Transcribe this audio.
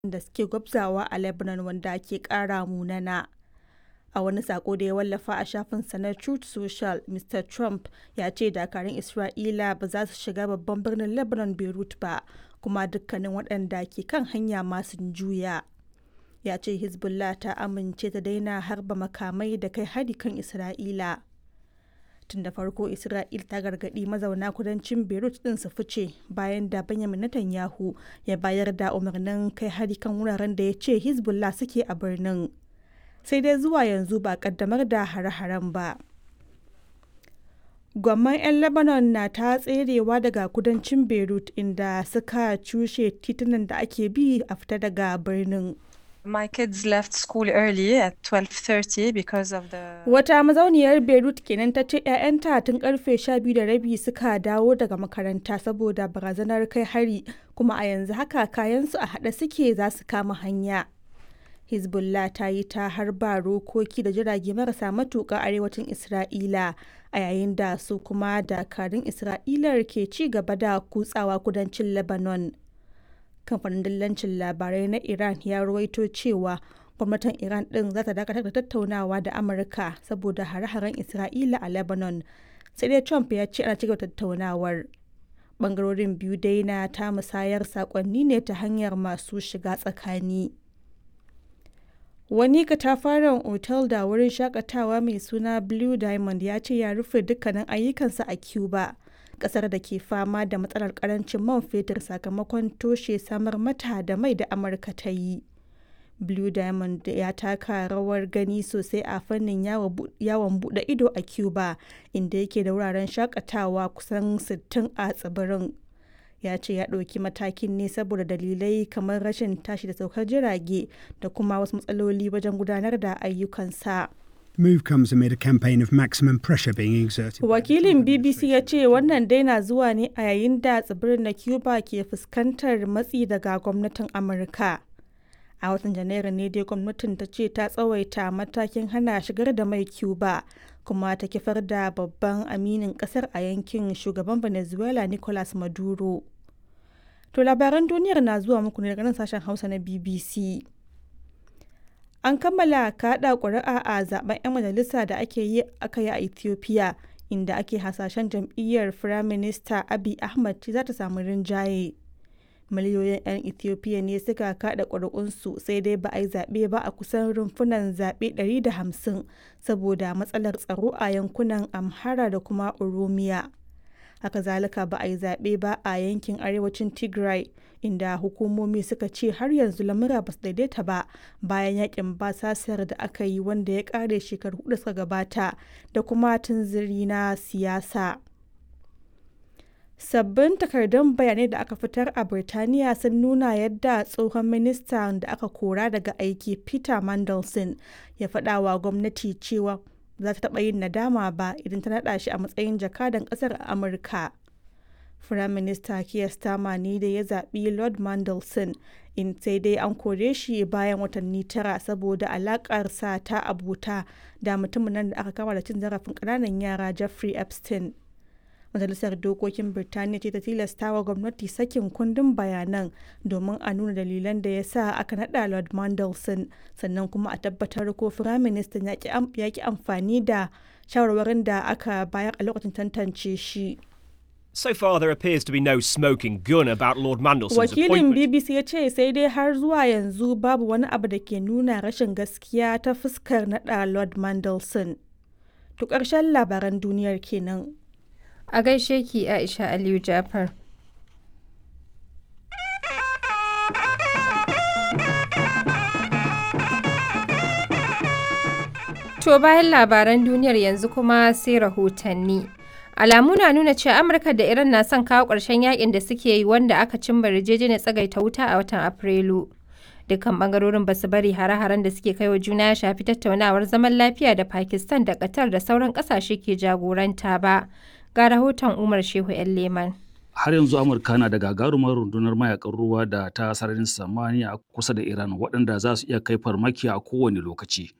da suke gwabzawa a Lebanon wanda ke ƙara munana. A wani sako da ya wallafa a shafinsa na Truth Social, Mr. Trump ya ce dakarun Isra'ila ba za su shiga babban birnin Lebanon Beirut ba, kuma dukkanin waɗanda ke kan hanya ma sun juya. Ya ce Hezbollah ta amince ta daina harba makamai da kai hari kan Isra'ila. Tun da farko Isra'il ta gargaɗi mazauna kudancin Beirut ɗin su fice bayan da Benjamin Netanyahu ya bayar da umarnin kai hari kan wuraren da ya ce Hezbollah suke a birnin. sai dai zuwa yanzu ba kaddamar da hare-haren ba. Gwamman 'yan Lebanon na ta tserewa daga kudancin Beirut inda suka cushe titunan da ake bi a fita daga birnin. My kids left school early at 12:30 because of the Wata mazauniyar Beirut kenan ta ce 'ya'yanta tun karfe 12 da rabi suka dawo daga makaranta saboda barazanar kai hari kuma a yanzu haka kayansu a haɗe suke za su kama hanya. Hezbollah ta yi ta harba rokoki da jirage marasa matuƙa arewacin Isra'ila a yayin da su kuma dakarun Isra'ilar ke ci gaba da kutsawa kudancin Lebanon. Kamfanin dillancin labarai na Iran ya ruwaito cewa gwamnatin Iran ɗin za ta dakatar da tattaunawa da Amurka saboda hare-haren Isra'ila a Lebanon. Sai dai Trump ya ce ana cigaba tattaunawar. Bangarorin biyu dai na ta musayar saƙonni ne ta hanyar masu shiga tsakani. Wani katafaren otal da wurin shakatawa mai suna Blue Diamond ya ce ya rufe dukkanin ayyukansa a Cuba, kasar da ke fama da matsalar karancin man fetur sakamakon toshe samar mata da mai da Amurka ta yi. Blue Diamond ya taka rawar gani sosai a fannin yawon bude ido a Cuba, inda yake da wuraren shakatawa kusan 60 a tsibirin. ya ce ya ɗauki matakin ne saboda dalilai kamar rashin tashi da saukar jirage da kuma wasu matsaloli wajen gudanar da ayyukansa. Move comes amid a campaign of maximum pressure being exerted. Wakilin BBC ya ce wannan daina zuwa ne a yayin da tsibirin na Cuba ke fuskantar matsi daga gwamnatin Amurka. A watan Janairu ne dai gwamnatin ta ce ta tsawaita matakin hana shigar da mai Cuba kuma ta kifar da babban aminin kasar a yankin shugaban Venezuela Nicolas Maduro. To labaran duniyar na zuwa muku ne daga nan sashen Hausa na BBC. An kammala kaɗa ƙuri'a a zaben 'yan majalisa da ake yi aka yi a Ethiopia inda ake hasashen jam'iyyar Firaminista Abiy Ahmed za ta samu rinjaye. Miliyoyin 'yan Ethiopia ne suka kaɗa ƙuri'unsu sai dai ba a yi zaɓe ba a kusan rumfunan zaɓe 150 saboda matsalar tsaro a yankunan Amhara da kuma Oromiya. haka zalika ba a yi zaɓe ba a yankin arewacin tigray inda hukumomi suka ce har yanzu lamura ba su daidaita ba bayan yakin basasar da aka yi wanda ya ƙare shekaru hudu suka gabata da kuma tunziri na siyasa sabbin takardun bayanai da aka fitar a birtaniya sun nuna yadda tsohon ministan da aka kora daga aiki peter mandelson ya faɗa wa gwamnati cewa za ta taɓa yin nadama ba idan ta naɗa shi a matsayin jakadan ƙasar a Amurka. Firaminista Keir Starmer ne da ya zaɓi Lord Mandelson in sai dai an kore shi bayan watanni tara saboda alaƙarsa ta abuta da mutumin nan da aka kama da cin zarafin ƙananan yara Jeffrey Epstein. Majalisar Dokokin Birtaniya ce ta tilasta wa gwamnati sakin kundin bayanan domin a nuna dalilan da ya sa aka naɗa Lord Mandelson sannan kuma a tabbatar ko Firaministan ya ki amfani da shawarwarin da aka bayar a lokacin tantance shi. So far, there appears to be no smoking gun about Lord Mandelson's Wakilin appointment. BBC ya ce sai dai har zuwa yanzu babu wani abu da ke nuna rashin gaskiya ta fuskar naɗa Lord Mandelson. To ƙarshen labaran duniyar kenan. A gaishe ki Aisha Aliyu Jafar. To bayan labaran duniyar yanzu kuma sai rahotanni. Alamu na nuna cewa Amurka da Iran na son kawo ƙarshen yakin da suke yi wanda aka cimma yarjejeniyar tsagaita wuta a watan Afrilu. Dukkan bangarorin ba su bari hare-haren da suke kai wa juna ya shafi tattaunawar zaman lafiya da Pakistan da Qatar da sauran ƙasashe ke jagoranta ba. Ga rahoton Umar Shehu 'yan Leman. har yanzu amurka na da gagarumar rundunar mayakan ruwa da ta sararin samaniya kusa da iran waɗanda za su iya kai farmaki a kowane lokaci